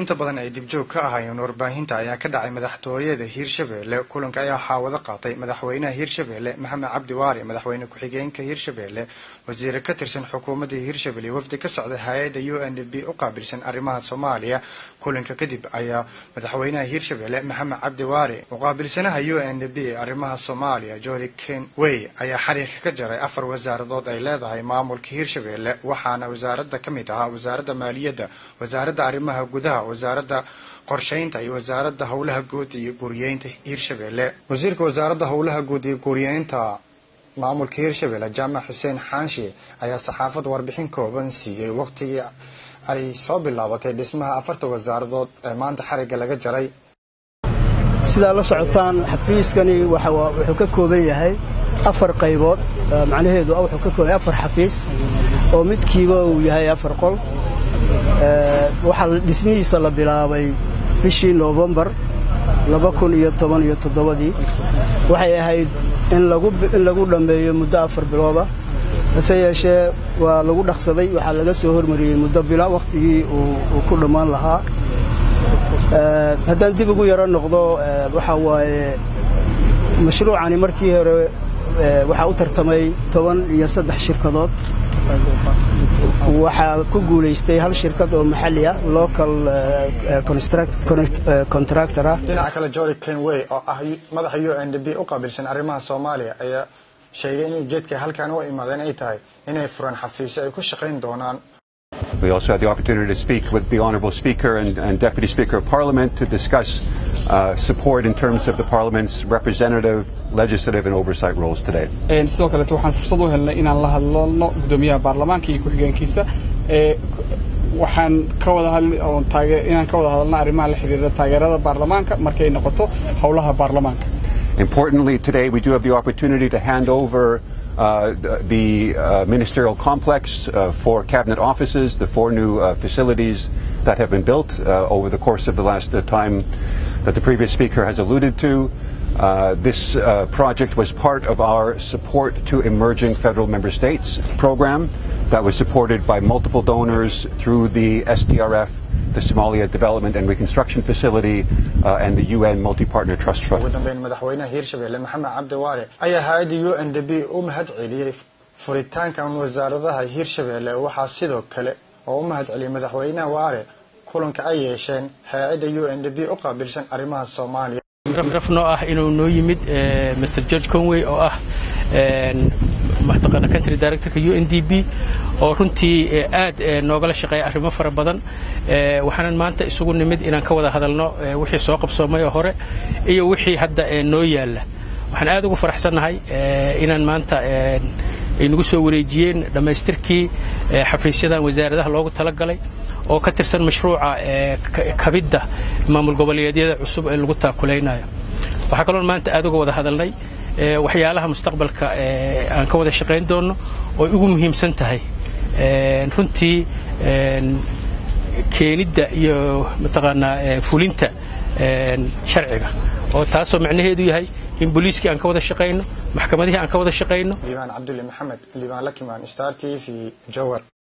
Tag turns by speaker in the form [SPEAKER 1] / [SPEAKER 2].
[SPEAKER 1] inta badan ay dibjoog ka ahaayeen warbaahinta ayaa ka dhacay madaxtooyada hiirshabelle kulanka ayaa waxaa wada qaatay madaxweynaha hiirshabelle maxamed cabdi waari madaxweyne ku-xigeenka hiirshabelle wasiire ka tirsan xukuumadda hiirshabelle wafdi ka socda hay-adda u n b u qaabilsan arrimaha soomaaliya kulanka kadib ayaa madaxweynaha hiirshabelle maxamed cabdi waari muqaabilsanaha u n b ee arrimaha soomaaliya joli ken wey ayaa xariirka ka jaray afar wasaaradood ay leedahay maamulka hiirshabelle waxaana wasaaradda ka mid ahaa wasaaradda maaliyadda wasaaradda arrimaha gudaha wasaaradda qorshaynta iyo wasaaradda howlaha guud iyo guriyeynta hiirshabelle wasiirka wasaaradda howlaha guud iyo guriyeynta maamulka hiirshabelle jaamac xuseen xaanshe ayaa saxaafadda warbixin kooban siiyey waqtigii ay soo bilaabatay dhismaha afarta wasaaradood ee maanta xarigga laga jaray
[SPEAKER 2] sidaa la socotaan xafiiskani wuxuu ka kooban yahay afar qaybood macnaheedu wuxuu ka kooban yahay afar xafiis oo midkiiba uu yahay afar qol waxaa dhismihiisa la bilaabay bishii noofembar laba kun iyo toban iyo toddobadii waxay ahayd in lagu dhammeeyo muddo afar bilooda hase yeeshee waa lagu dhaqsaday waxaa laga soo hormariyey muddo bila wakhtigii uu ku dhammaan lahaa haddaan dib ugu yaro noqdo waxaa waaye mashruucani markii hore waxaa u tartamay toban iyo saddex shirkadood waxaa ku guulaystay hal shirkad oo maxalli ah local contractor ah
[SPEAKER 1] dhinaca kale jori kenway oo ah madaxa u n d b u qaabilsan arrimaha soomaaliya ayaa sheegay in ujeedka halkan u imaadeen ay tahay inay furaan xafiisyo ay ku shaqayn doonaan
[SPEAKER 3] We also had the opportunity to speak with the Honourable Speaker and, and Deputy Speaker of Parliament to discuss uh, support in terms of the Parliament's representative, legislative and oversight roles today.
[SPEAKER 4] sidoo kaleeto waxaan fursad u helnay inaan la hadlno gudoomiyaha baarlamaanka iyo ku-xigeenkiisa waxaan ka wada hadli oon taage inaan ka wada hadalna arrimaha la xiriira taageerada baarlamaanka markay noqoto howlaha baarlamaanka
[SPEAKER 3] Importantly, today we do have the opportunity to hand over uh, the uh, ministerial complex uh, for cabinet offices, the four new uh, facilities that have been built uh, over the course of the last uh, time that the previous speaker has alluded to. Uh, this uh, project was part of our support to emerging federal member states program that was supported by multiple donors through the SDRF the Somalia Development and Reconstruction Facility uh, and the UN Multi-Partner Trust Fund.
[SPEAKER 1] ugu dambeyn madaxweynaha hiirshabelle maxamed cabdi waare ayaa hay-adda u n d b u mahad celiyey furitaankan wasaaradaha hiirshabelle waxaa sidoo kale oo u mahad celiyey madaxweynaha waare kulanka ay yeesheen hay-adda u n d b u qaabilsan arrimaha soomaaliya
[SPEAKER 5] raf noo ah inuu noo yimid mr george conway oo ah mataqaana country directorka u n d b oo runtii aad noogala shaqeeya arrimo fara badan waxaanan maanta isugu nimid inaan ka wada hadalno wixii soo qabsoomay oo hore iyo wixii hadda noo yaalla waxaan aad ugu faraxsannahay inaan maanta ay nagu soo wareejiyeen dhammaystirkii xafiisyadan wasaaradaha loogu talagalay oo ka tirsan mashruuca kabidda maamul goboleedyada cusub ee lagu taakulaynayo waxaa kaloon maanta aad uga wada hadalnay waxyaalaha mustaqbalka aan ka wada shaqayn doonno oo ugu muhiimsan tahay runtii keenidda iyo mataqaanaa fulinta sharciga oo taasoo macnaheedu yahay in booliiskii aan ka wada shaqayno maxkamadihii aan ka wada shaqayno
[SPEAKER 1] liibaan cabdulle maxamed liibaan lakimaan star t v jowar